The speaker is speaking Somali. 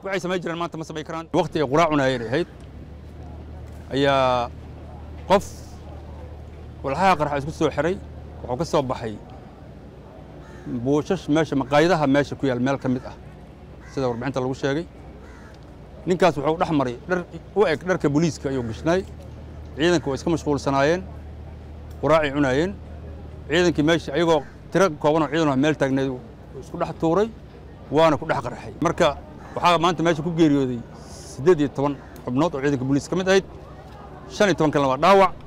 waxay samayn jireen maanta ma samayn karaan waqti ay quraac cunayeen ahayd ayaa qof walxaha qarxa isku soo xiray wuxuu ka soo baxay buushash meesha maqaayadaha meesha ku yaal meel ka mid ah sida warbixinta lagu sheegay ninkaas wuxuu dhex maray dhar u eg dharka booliiska ayuu gashnaay ciidanka waa iska mashquulsanaayeen quraacay cunaayeen ciidankii meesha ayagoo tiro koobanoo ciidan ah meel taagneed isku dhex tuuray waana ku dhex qarxay marka waxaa maanta meesha ku geeriyooday siddeed iyo toban xubnood oo ciidanka booliiska ka mid ahayd shan iyo toban kalena waa dhaawac